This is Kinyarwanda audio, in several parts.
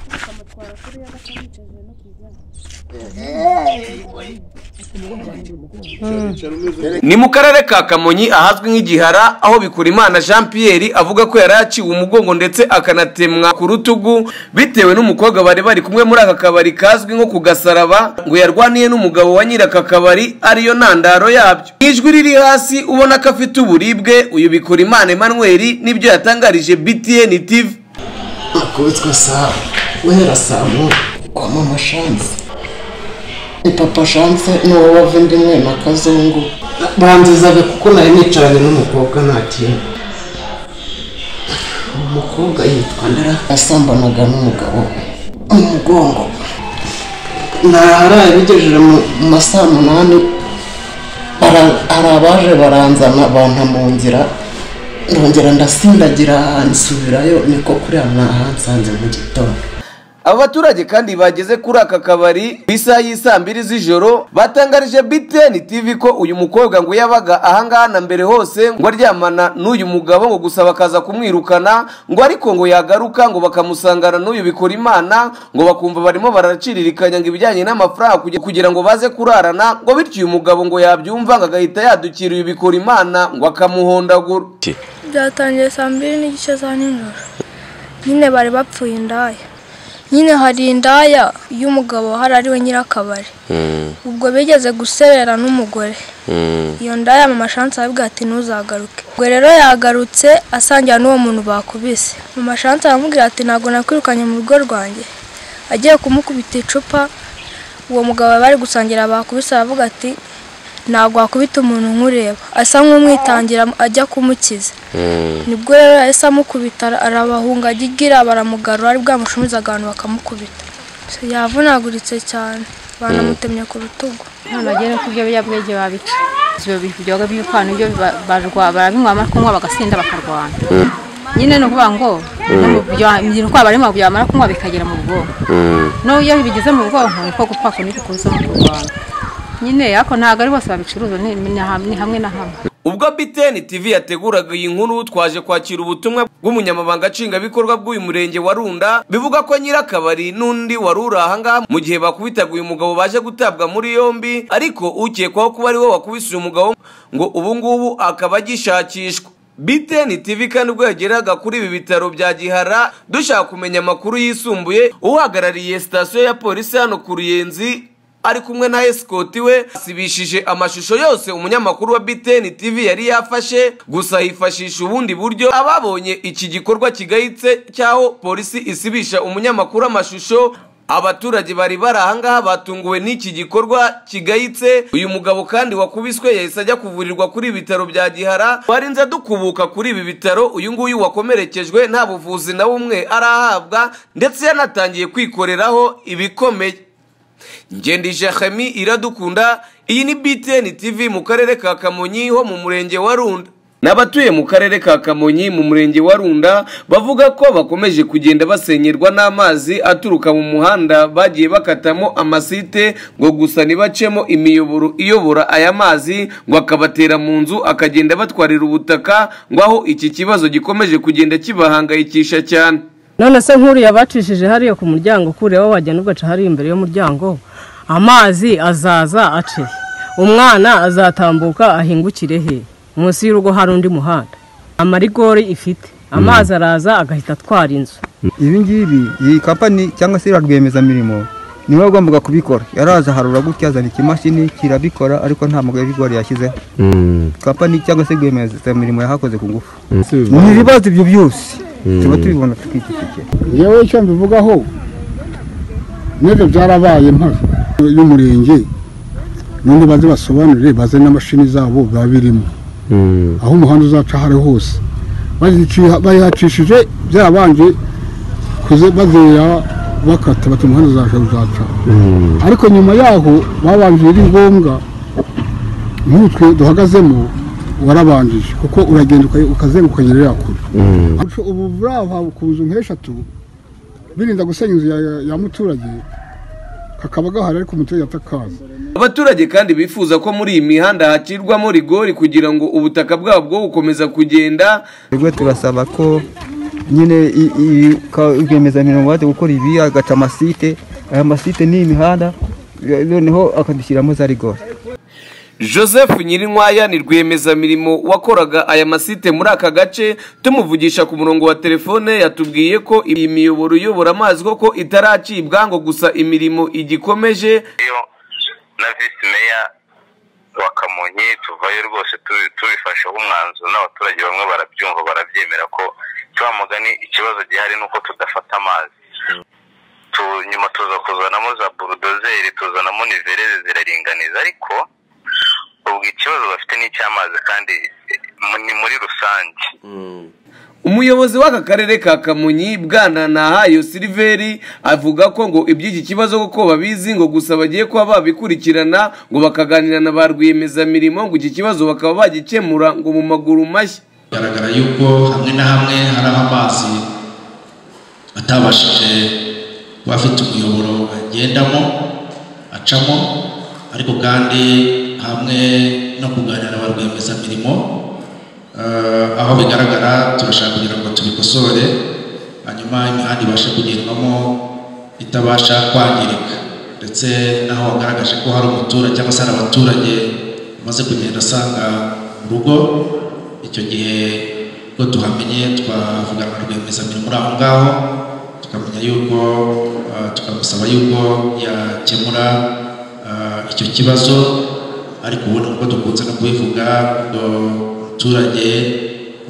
atwara kuri ya gatanu yicajije no ku igare ni mu karere ka kamonyi ahazwi nk'igihara aho bikurimana jean pierre avuga ko yari yaciwe umugongo ndetse akanatemwa ku rutugu bitewe n'umukobwa bari bari kumwe muri aka kabari kazwi nko ku gasaraba ngo yarwaniye n'umugabo wa nyiri aka kabari ariyo ntandaro yabyo Mu ijwi riri hasi ubona ko afite uburibwe uyu bikurimana emmanuel nibyo yatangarije btn tv nakubitswe saa guhera saa moya kwa mama shanse ni papa shanse ni wowe wavindimwe na kazungu banzizaga kuko nari nicaranye n'umukobwa nta kintu umukobwa yitwa ndara yasambanaga n'umugabo mu mugongo naharaye bigejeje mu mu ma saa munani bara- hari abaje baranzana banta mu nzira ndongera ndasindagira ahantu nsubirayo niko kuriya mwahansanze mu gitondo abaturage kandi bageze kuri aka kabari ku isaha y'isaa mbiri z'ijoro batangarije btn tv ko uyu mukobwa ngo yabaga ahangaha na mbere hose ngo aryamana n'uyu mugabo ngo gusa bakaza kumwirukana ngo ariko ngo yagaruka ngo bakamusangana n'uyu bikora imana ngo bakumva barimo baraciriririkanya ngo ibijyanye n'amafaranga kugira- kugira ngo baze kurarana ngo bityo uyu mugabo ngo yabyumva ngo agahita yadukira uyu bikora imana ngo akamuhondagura byatangiye saa mbiri n'igice za nijoro nyine bari bapfuye indaya nyine hari indaya y'umugabo hari ariwe nyirakabari ubwo bigeze guserera n'umugore iyo ndaya mama shansi arabwira ati ntuzagaruke ubwo rero yagarutse asangira n'uwo muntu bakubise mama shansi aramubwira ati ntabwo nakwirukanye mu rugo rwanjye agiye kumukubita icupa uwo mugabo bari gusangira bakubise aravuga ati ntabwo wakubita umuntu nk'ureba asa nk'umwitangira ajya kumukiza nibwo rero yahise amukubita ara- arabahunga ajya igira baramugarura ari bwamushumizaga abantu bakamukubita yavunaguritse cyane banamutemye ku rutugu nta bagera ku byo biyobyabwenge babica ibyo bivuga by'ibipano ibyo ba- barwa- barabinywa amara kunywa bagasinda bakarwana nyine ni ukuvuga ngo ni uko abarimo byamara kunywa bikagera mu bwonko n'ubu iyo bigeze mu bwonko niko gupfa kundi kuza no kurwana nyine ariko ntabwo ari bose babicuruza ni ni ham- ni hamwe na hamwe ubwo btn tv yateguraga iyi nkuru twaje kwakira ubutumwa bw'umunyamabanga nshingwabikorwa bw'uyu murenge wa runda bivuga ko nyirakabari n'undi wari uri ahangaha mu gihe bakubitaga uyu mugabo baje gutabwa muri yombi ariko ukekwaho kuba ari we wakubise uyu mugabo ngo ubu ngubu akaba agishakishwa btn tv kandi ubwo yageraga kuri ibi bitaro bya gihara dushaka kumenya amakuru yisumbuye uhagarariye sitasiyo ya polisi hano ku ruyenzi ari kumwe na esikoti we asibishije amashusho yose umunyamakuru wa btn tv yari yafashe gusa hifashisha ubundi buryo ababonye iki gikorwa kigayitse cy'aho polisi isibisha umunyamakuru amashusho abaturage bari bari ahangaha batunguwe n'iki gikorwa kigayitse uyu mugabo kandi wakubiswe yahise ajya kuvurirwa kuri ibi bitaro bya gihara twarinze dukubuka kuri ibi bitaro uyu nguyu wakomerekejwe nta buvuzi na bumwe arahabwa ndetse yanatangiye kwikoreraho ibikomeye ngendi jahemi iradukunda iyi ni btn tv mu karere ka kamonyi ho mu murenge wa runda n'abatuye mu karere ka kamonyi mu murenge wa runda bavuga ko bakomeje kugenda basenyerwa n'amazi aturuka mu muhanda bagiye bakatamo amasite ngo gusa ntibacemo imiyoboro iyobora aya mazi ngo akabatera mu nzu akagenda batwarira ubutaka ngo aho iki kibazo gikomeje kugenda kibahangayikisha cyane none se nk'uriya yabacishije hariya ku muryango kureho wagenda ugaca hariya imbere y'umuryango amazi azaza ace umwana azatambuka ahingukire he munsi y'urugo hari undi muhanda amarigori ifite amazi araza agahita atwara inzu ibi ngibi iyi kampani cyangwa se rwiyemezamirimo ni we wagombaga kubikora yaraza harura gutya azana ikimashini kirabikora ariko nta mugabo w'ibigori yashyizeho kampani cyangwa se rwiyemezamirimo yahakoze ku ngufu ni ibibazo ibyo byose tuba tubibona tukikikikira yewe icyo mbivugaho n'ibyo byarabaye mpazo y'umurenge none baze basobanurire baze n'amashini zabo biba birimo aho umuhanda uzaca aho ari hose Bayici- bayihacishije byarabanje kuze- bazera bakata bati umuhanda uzaca uzaca ariko nyuma yaho babanje biri ngombwa nk'ubu twe duhagazemo warabanjije kuko uragenda uka- ukazenguka nyerera kure ubu buraha ku nzu nk'eshatu birinda gusenya inzu ya- ya muturage kakaba gahari ariko umuturage atakaza abaturage kandi bifuza ko muri iyi mihanda hakirwamo rigori kugira ngo ubutaka bwabo bwo gukomeza kugenda rwe turasaba ko nyine i- i- ka- rwiyemezamirimo baje gukora ibi agaca amasite aya masite ni imihanda eh, noneho akadushyiramo za rigore joseph nyirinkwaya ni rwiyemezamirimo wakoraga aya masite muri aka gace tumuvugisha ku murongo wa telefone yatubwiye ko iyi miyoboro iyobora amazi koko itaracibwa ngo gusa imirimo igikomeje iyo na visi meya wa kamonyi tuvayo rwose tubi- tubifasheho umwanzuro n'abaturage bamwe barabyumva barabyemera ko cya mugani ikibazo gihari ni uko tudafata amazi Tu- nyuma tuza kuzanamo za burudozeri tuzanamo nivereze ziraringaniza ariko ubwo ikibazo bafite ni icy'amazi kandi eh, mu- ni muri rusange umuyobozi w'aka karere ka kamonyi bwana nahayo siliveri avuga ko ngo iby'iki kibazo kuko babizi ngo gusa bagiye kuba babikurikirana ngo bakaganira na ba rwiyemezamirimo ngo iki kibazo bakaba bagikemura ngo mu maguru mashya bigaragara yuko hamwe na hamwe hari aho amazi atabashije kuba afite umuyoboro agendamo acamo ariko kandi hamwe no kuganira na ba rwiyemezamirimo eh, aho bigaragara turashaka kugira ngo tubikosore hanyuma imihanda ibashe kugendwamo itabasha kwangirika ndetse n'aho wagaragaje ko hari umuturage cyangwa se hari abaturage bamaze kugenda asanga urugo icyo gihe ubwo tuhamenye twavugana na rwiyemezamirimo uri aho ngaho tukamenya yuko eh, tukamusaba yuko yakemura eh, icyo kibazo ariko ubundi kuko dukunze no kubivuga ngo umuturage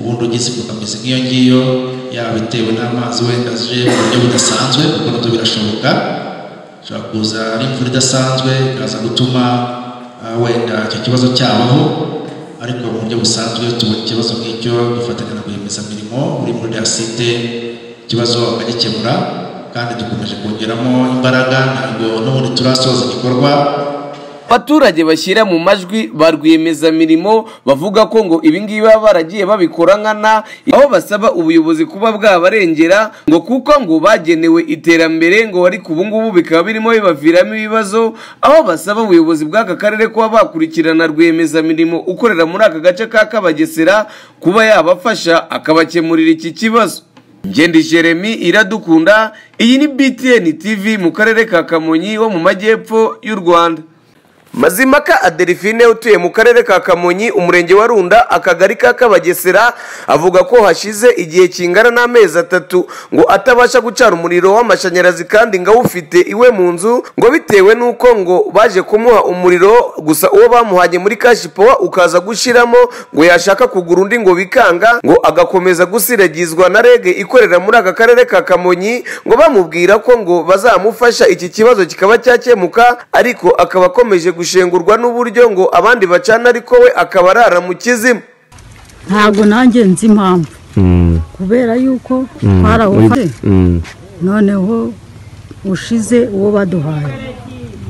ubundi ugize imbogamizi nk'iyo ngiyo yaba itewe n'amazi wenda aje mu buryo budasanzwe kuko nabyo birashoboka ishobora kuza ari imvura idasanzwe ikaza gutuma ah, wenda icyo kibazo cyabaho ariko mu buryo busanzwe tubona ikibazo nk'icyo dufatanya na rwiyemezamirimo uri muri dasite ikibazo akagikemura kandi dukomeje kongeramo imbaraga ntabwo n'ubundi turasoza igikorwa abaturage bashyira mu majwi ba rwiyemezamirimo bavuga ko ngo ibingibi baba baragiye babikora nkana aho basaba ubuyobozi kuba bwabarengera ngo kuko ngo bagenewe iterambere ngo ariko ubu ngubu bikaba birimo bibaviramo ibibazo aho basaba ubuyobozi bw'aka karere kuba bakurikirana rwiyemezamirimo ukorera muri aka gace ka kabagesera kuba yabafasha akabakemurira iki kibazo Ngendi Jeremy iradukunda iyi ni BTN TV mu karere ka Kamonyi wo mu majyepfo y'u Rwanda Mazimaka Adelphine utuye mu karere ka Kamonyi umurenge wa Runda akagari ka Kabagesera avuga ko hashize igihe kingana n'amezi atatu ngo atabasha gucana umuriro w'amashanyarazi kandi ngo awufite iwe mu nzu ngo bitewe n'uko ngo baje kumuha umuriro gusa uwo bamuhanye muri kashi powa ukaza gushiramo ngo yashaka kugura undi ngo bikanga ngo agakomeza gusiragizwa na rege ikorera muri aka karere ka Kamonyi ngo bamubwira ko ngo bazamufasha iki kibazo kikaba cyakemuka ariko akaba akomeje gushengurwa n'uburyo ngo abandi bacana ariko we akaba arara mu kizimu ntabwo nanjye nzi impamvu kubera yuko twarawufashe noneho ushize uwo baduhaye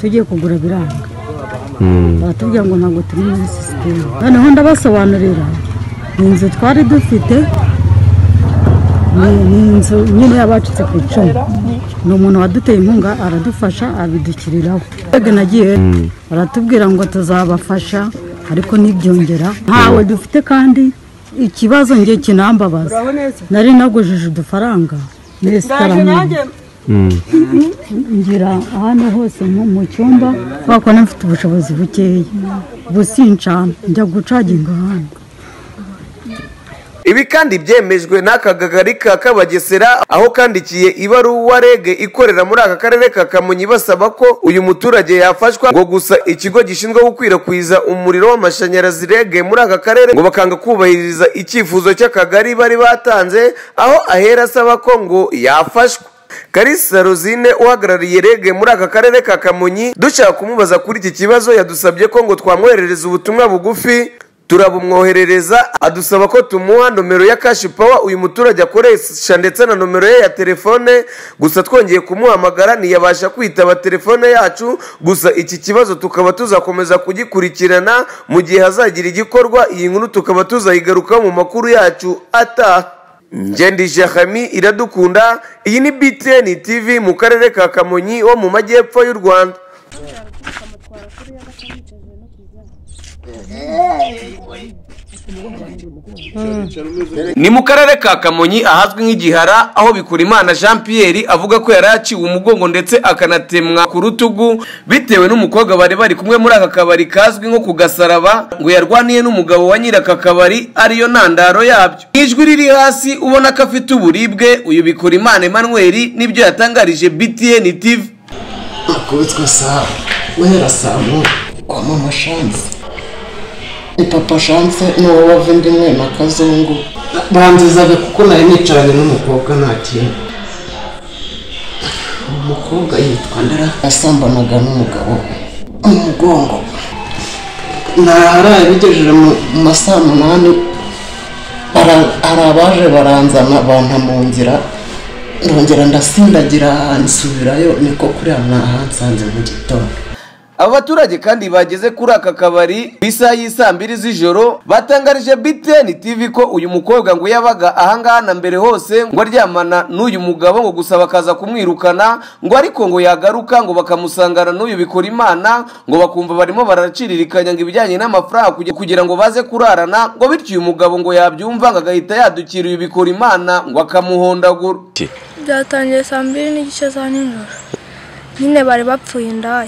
tugiye kugura biranga batubwira ngo ntabwo turi muri sisiteme noneho ndabasobanurira ni inzu twari dufite ni- ni inzu nyine yabacitse ku icumu ni umuntu waduteye inkunga aradufasha abidukiriraho twebwe nagiye baratubwira ngo tuzabafasha ariko ntibyongera ntawe dufite kandi ikibazo njye kinambabaza nari nagujije udufaranga muri sitaramani ngira ahantu hose nko mu cyumba kubera ko mfite ubushobozi bukeya busincana njya gucaginga ahandi Ibi kandi byemejwe n'aka kagari ka Kabagesera aho kandikiye ibaruwa rege ikorera muri aka karere ka Kamonyi basaba ko uyu muturage yafashwa ngo gusa ikigo gishinzwe gukwirakwiza umuriro w'amashanyarazi rege muri aka karere ngo bakanga kubahiriza icyifuzo cy'akagari bari batanze aho ahera asaba ko ngo yafashwa Kalisa Rosine uhagarariye rege muri aka karere ka Kamonyi dushaka kumubaza kuri iki kibazo yadusabye ko ngo twamwoherereza ubutumwa bugufi turabumwoherereza adusaba ko tumuha nomero ya kashi pawa uyu muturage akoresha ndetse na nomero ye ya telefone gusa twongeye kumuhamagara ntiyabasha kwitaba telefone yacu gusa iki kibazo tukaba tuzakomeza kugikurikirana mu gihe hazagira igikorwa iyi nkuru tukaba tuzayigarukaho mu makuru yacu ataha Ngendi Jahami iradukunda iyi ni BTN TV mu karere ka Kamonyi wo mu majyepfo y'u Rwanda kubera gukubita amatwara kuri y'agaca yicajwe no ku igare ni mu karere ka kamonyi ahazwi nk'igihara aho bikurimana jean pierre avuga ko yari yaciwe umugongo ndetse akanatemwa ku rutugu bitewe n'umukobwa bari bari kumwe muri aka kabari kazwi nko ku gasaraba ngo yarwaniye n'umugabo wa nyiri aka kabari ariyo ntandaro yabyo Mu ijwi riri hasi ubona ko afite uburibwe uyu bikurimana emmanuel nibyo yatangarije btn tv nakubitswe saa guhera saa moya kwa mama shansi ni papa shansi ni wowe wavindimwe na kazungu banzizaga kuko nari nicaranye n'umukobwa nta kintu umukobwa yitwa ndara yasambanaga n'umugabo mu mugongo naharaye bigejeje mu mu ma saa munani bara- hari abaje baranzana banta mu nzira ndongera ndasindagira nsubirayo niko kuriya mwahansanze mu gitondo Aba baturage kandi bageze kuri aka kabari ku isaha y'isaa mbiri z'ijoro batangarije BTN TV ko uyu mukobwa ngo yabaga ahangaha na mbere hose ngo aryamana n'uyu mugabo ngo gusa bakaza kumwirukana ngo ariko ngo yagaruka ngo bakamusangana n'uyu bikora imana ngo bakumva barimo baraciriririkanya ngo ibijyanye n'amafaranga kugira- kugira ngo baze kurarana ngo bityo uyu mugabo ngo yabyumva ngo agahita yadukira uyu bikora imana ngo akamuhondagura byatangiye saa mbiri n'igice za nijoro nyine bari bapfuye indaya